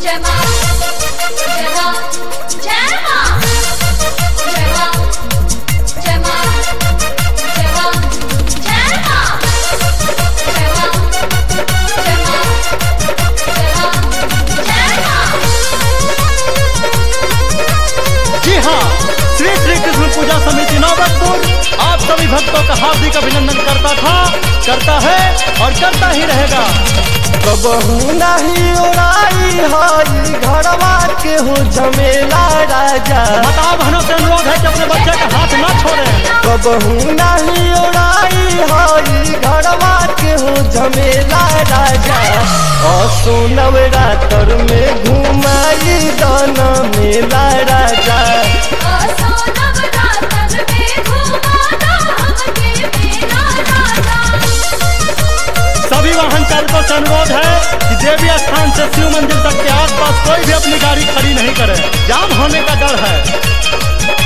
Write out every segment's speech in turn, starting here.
जय मां जय मां जय मां जय मां जय मां जय मां जय मां जय मां जय मां जय मां जय मां जी हाँ श्री श्री कृष्ण पूजा समिति नौबतपुर आप सभी भक्तों का हार्दिक अभिनंदन करता था करता है और करता ही रहेगा कबहू नहीं उड़ाई हई घरवा के हो झमेला राजा बताओ बहनों से अनुरोध है कि अपने बच्चे का हाथ न छोड़ें कबहू नहीं उड़ाई हई घरवा के हो झमेला राजा असोनव रातर में घुमाई दन मेला राजा आसो नवरात्र में घुमाना हमके मेरा राजा सभी वाहन चालकों से अनुरोध है कि देवी स्थान से शिव मंदिर तक के आसपास कोई भी अपनी गाड़ी खड़ी नहीं करे जाम होने का डर है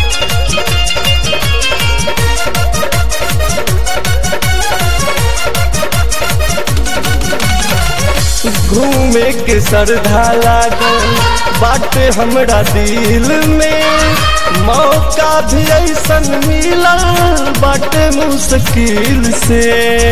घूमे के सरधा लागल बाटे हमरा दिल में मौका भी ऐसन मिलल बाटे मुश्किल से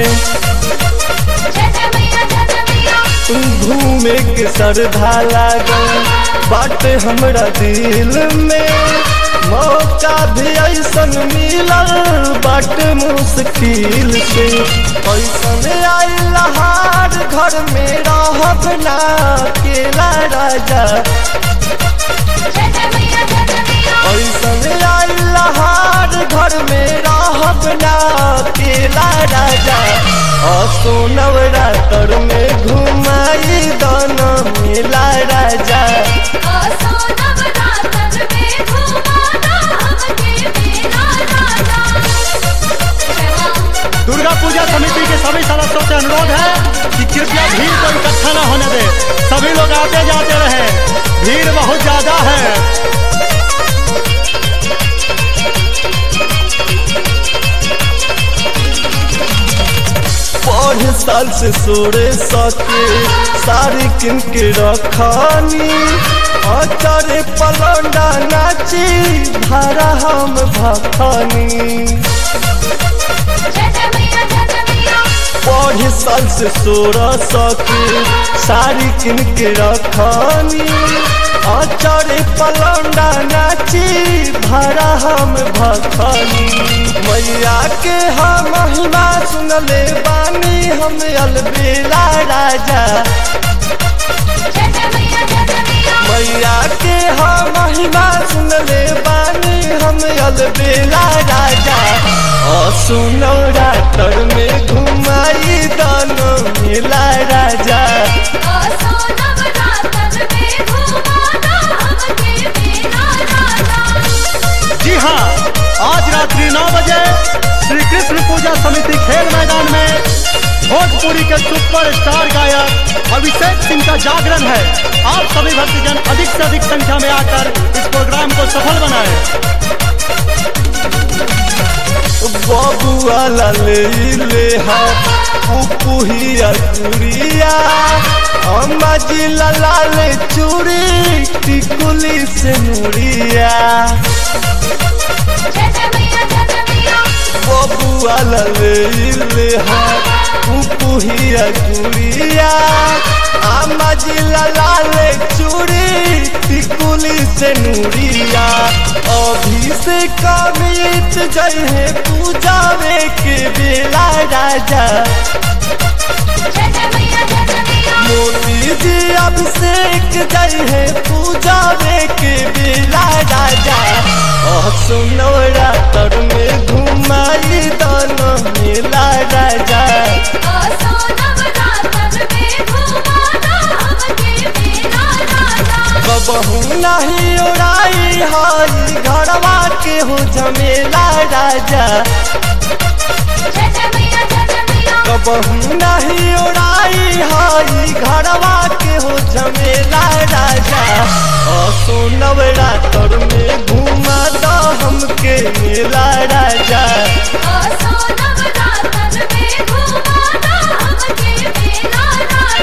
जय जय मैया जय जय मैया घूमे के सरधा लागल बाटे हमरा दिल में मौका भी ऐसन मिलल बाटे मुश्किल से ऐसन आइल हार घर में रहब ना अकेला राजा जय जय मैया जय जय मैया ऐसन आइल हार घर में रहब ना अकेला राजा असो नवरात्र में घुमाई दन मेला राजा आसो नवरात्र में घुमाना हमके मेरा राजा जय मां दुर्गा पूजा समिति के सभी सदस्यों से अनुरोध है कि कृपया भीड़ को इकट्ठा न होने दे सभी लोग आते जाते रहे भीड़ बहुत ज्यादा है पढ़ साल से सोरे सके सारी किन के रखानी अचरे पलंडा नाची भारा हम भखानी जय जय मैया जय जय मैया पढ़ साल से सोरा सके सारी किन के रखानी अचरे पलंडा नाची भारा हम भखानी मैया के हम महिमा सुनले बानी हम अलबेला राजा जय जय मैया जय जय मैया मैया के हम महिमा सुनले बानी हम अलबेला राजा असुनौ रातर में घुमाई दानो मेला राजा आसो नवरात्र में घुमाना हमके मेरा राजा जी हाँ आज रात्रि नौ बजे श्री कृष्ण पूजा समिति खेल मैदान में भोजपुरी के सुपर स्टार गायक अभिषेक सिंह का जागरण है आप सभी भक्तजन अधिक से अधिक संख्या में आकर इस प्रोग्राम को सफल बनाएं बबुआ ले ले हा पुपुहिया चूड़िया अम्मा जी लाला ले चूड़ी टिकुली से मुड़िया जय जय मैया जय जय मैया बबुआ ले ले हा पुपुहिया चूड़िया अम्मा जी लाला ले चूड़ी टिकुली से नूरिया अभी से कमित जय है पूजावे के बेला राजा जय जय मैया जय जय मैया मोती जी अभिषेक जय है पूजावे के बेला राजा सुनो रातर में घुमाई दोनों मेला राजा आसो नवरात्र में घुमाना हमके मेरा राजा कबहू नहीं उड़ाई हई घरवा के हो झमेला राजा जय जय मैया जय जय मैया कबहू नहीं उड़ाई हई घरवा के हो झमेला राजा असो नवरात्र में घुमा दो हमके मेला राजा आसो नवरात्र में घुमाना हमके मेरा राजा